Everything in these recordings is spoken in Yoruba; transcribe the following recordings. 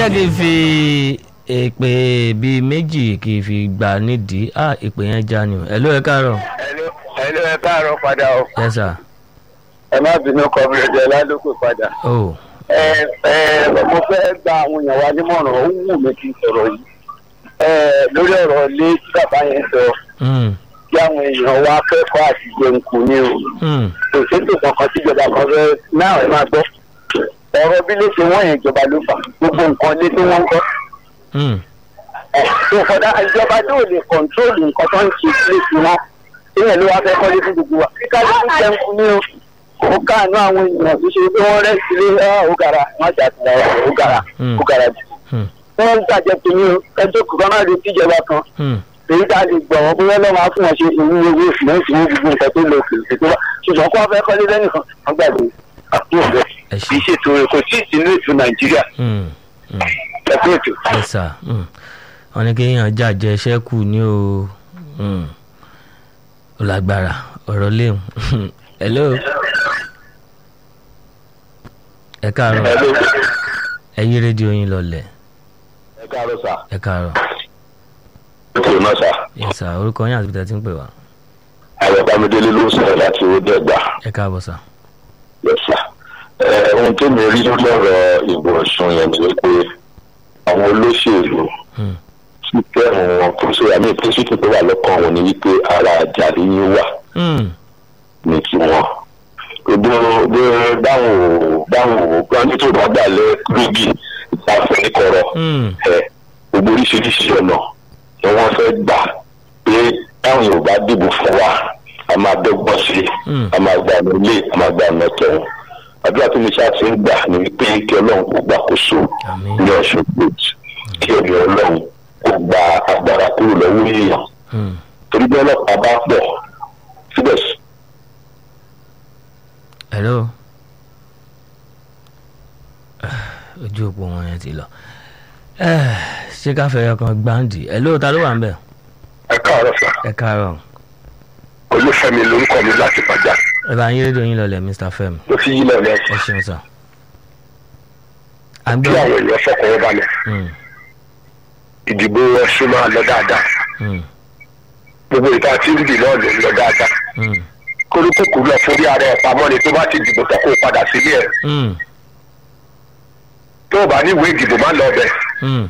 bóyá kí n fi èpè bíi méjì kí n fi gbà nídìí á èpè yẹn já ni o ẹ ló ẹ káàárọ̀ ẹlò ẹ káàárọ̀ padà o yes sir ẹ má bínú kọmílẹ̀dẹ̀ lálùkù padà. oh ẹ ẹ mo fẹ́ gba àwọn èèyàn wa nímọ̀ràn ó wù mí kí n sọ̀rọ̀ yìí ẹ lórí ọ̀rọ̀ ilé tí bàbá yẹn sọ mm, kí àwọn èèyàn wa kẹ́kọ̀ọ́ àti jẹun kù ní o mm, kò sétò kankan tíjọba kan fẹ́ náà ẹ máa gbọ́ ọ̀rọ̀ bí lè ṣe wọ́n yẹn ìjọba ló fà gbogbo nǹkan lé tí wọ́n ń gbọ́ mm, tó kọjá ìjọba tó lè kọ̀ńtróòlù nǹkan tó ń ṣe sílé sí wọn ìyẹn ló wá fẹ́ kọ́lé fún gbogbo wa kíkà ló ń jẹun kù ní o ó káàánú àwọn èèyàn tó ṣe pé wọ́n rẹ́ sílé ó gara wọ́n jà sí ó gara ó gara jù mm, wọ́n ń gbàjẹ́ pé ní ẹjọ́ kọ̀ọ̀kan máa retí ìjọba kan mm. èyí tá a lè gbọ̀ wọ́n bóyá lọ́wọ́ á fún wọn ṣe ìwú owó ìfìlẹ́ǹsì ní gbogbo nǹkan tó lọ òkèèrè tó wà ṣùgbọ́n kó wọ́n fẹ́ kọ́lé lẹ́nìkan wọ́n gbàgbé àpò rẹ̀ ẹ kì í ṣe ṣètò rẹ̀ kò tí ì sínú ètò nàìjíríà mm, mm. ẹ̀kọ́ ètò. yes sir mm. wọ́n ní kéèyàn jàjẹ́ ṣẹ́kù ní o mm. ó lágbára ọ̀rọ̀ léwu hello ẹ káàárọ̀ Hello. ẹ yí rédíò yín lọlẹ̀ ẹ káàárọ̀ sà. ẹ káàárọ̀ ètò náà sà. yes sir orúkọ yín àti bìtẹ́ tí ń pè wá àwọn bámidélé ló ń sọ̀rọ̀ láti owó dẹ́gbà. ẹ káàbọ̀ sir. yẹsà ohun tó mi rí lórí ọ̀rọ̀ ìbò ọ̀sùn yẹn ni pé àwọn olóṣèlú Mm. tí kẹrùn wọn kò sí àmì ìpínsìkì tó wà lọ́kàn wọn ni wípé ara àjàrí yín wà Mm. ní tiwọn gbogbo gbogbo báwọn ò báwọn ò gbọ́n nítorí wọn gbà lẹ lógì ìtafẹ́ níkọ̀rọ̀ Mm. ẹ gbogbo oríṣiríṣi ọ̀nà ni wọ́n fẹ́ gbà pé táwọn yorùbá dìbò fún wa a máa dọ́gbọ́n sí i Mm. a máa gba ọ̀nà ilé a máa gba ọ̀nà tẹ̀wọ̀n àdúrà tó ní sáà ti ń gbà ní wípé kí ọlọ́run kó gbàkóso Àmín. ní ọ̀ṣun gbòòtù kí ẹ̀mí ọlọ́run kó gba agbára kúrò lọ́wọ́ èèyàn Mm. torí bí ọlọ́pàá bá pọ̀ síbẹ̀ hello ojú òpó wọn yẹn ti lọ Eh, ṣé ká fẹ́ ọkàn gbáǹdì hello ta ló wà ń bẹ̀ ẹ káàárọ̀ sà ẹ káàárọ̀ olúfẹ́mi lórúkọ mi láti pàjá ẹ bá yín rédíò yín lọlẹ̀ mr fem ló fi yí lẹ́nu ẹ ṣeun sir. à ń kí gbọ́ àwọn èèyàn fọkàn wọn balẹ̀ Mm, ìdìbò ọ̀ṣun máa lọ dáadáa mm, gbogbo ìta tí ń dì náà ló ń lọ dáadáa mm, kólúkùkù lọ forí ara ẹ̀ pamọ́ ni tó bá ti dìbò tán kó o padà sílé ẹ̀ mm, tó o bá ní ìwé ìdìbò má lọ bẹ̀ mm,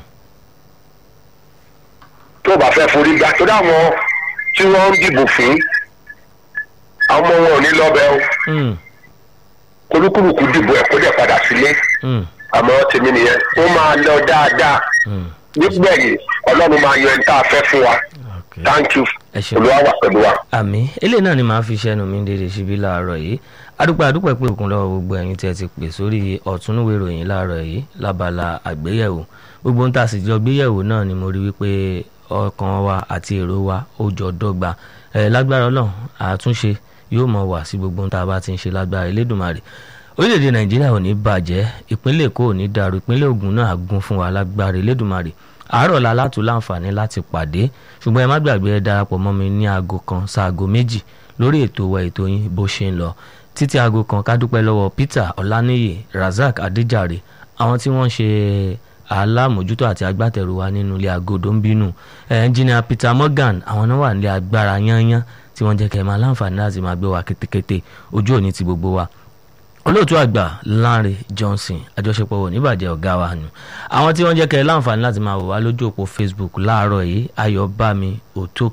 tó o bá fẹ́ forí gbà tó dáwọn tí wọ́n ń dìbò fún àwọn ọmọ wọn ò ní lọ bẹ̀ o mm, kólúkùkù dìbò ẹ̀ kó dẹ̀ padà sílé mm, àmọ́ tèmi nìyẹn ó máa lọ dáadáa mm. nígbẹ̀yìn ọlọ́run máa yan ẹni tá a fẹ́ fún wa Okay. thank you ẹ ṣeun. olúwa wà pẹ̀lú wa. àmì eléyìí náà ni màá fi ṣẹnu mi dédé síbí láàárọ̀ yìí adúpẹ́ adúpẹ́ pé òkun lọ́wọ́ gbogbo ẹ̀yin tí ẹ ti pè sórí ọ̀túnúwé ìròyìn láàárọ̀ yìí lábala àgbéyẹ̀wò gbogbo ń tà sí jọ gbéyẹ̀wò náà ni mo rí wípé ọkàn wa àti èrò wa ó jọ dọ́gba ẹ̀ lágbára ọlọ́run àtúnṣe yóò mọ̀ wá sí gbogbo ń tá a bá ti ń ṣe lágbára elédùnmarè orílẹ̀-èdè nàìjíríà ò ní bàjẹ́ ìpínlẹ̀ èkó ò ní dàrú ìpínlẹ̀ ògùn náà á gún fún wa lágbára elédùnmarè àárọ̀ la látò láǹfààní láti pàdé ṣùgbọ́n ẹ má gbàgbé ẹ darapọ̀ mọ́ mi ní aago kan sáago méjì lórí ètò wa ètò yín bó ṣe ń lọ títí aago kan ká dúpẹ́ lọ́wọ́ Peter Ọláníyè Razak Adéjàre àwọn tí wọ́n ń ṣe alámòjútó àti agbátẹrù wa nínú ilé agodo ń bínú ẹnjìnìà Peter Morgan àwọn náà wà nílé agbára yányán tí wọ́n jẹ́ kẹ́ ẹ máa láǹfààní láti máa gbé wa kétékété ojú òní ti gbogbo wa olóòtú àgbà Lanre Johnson àjọṣepọ̀ wò níbàjẹ́ ọ̀gá wa nù àwọn tí wọ́n jẹ́ kẹ́ ẹ láǹfààní láti máa wò wá lójú òpó Facebook láàárọ̀ yìí Ayọ̀bámi Òtó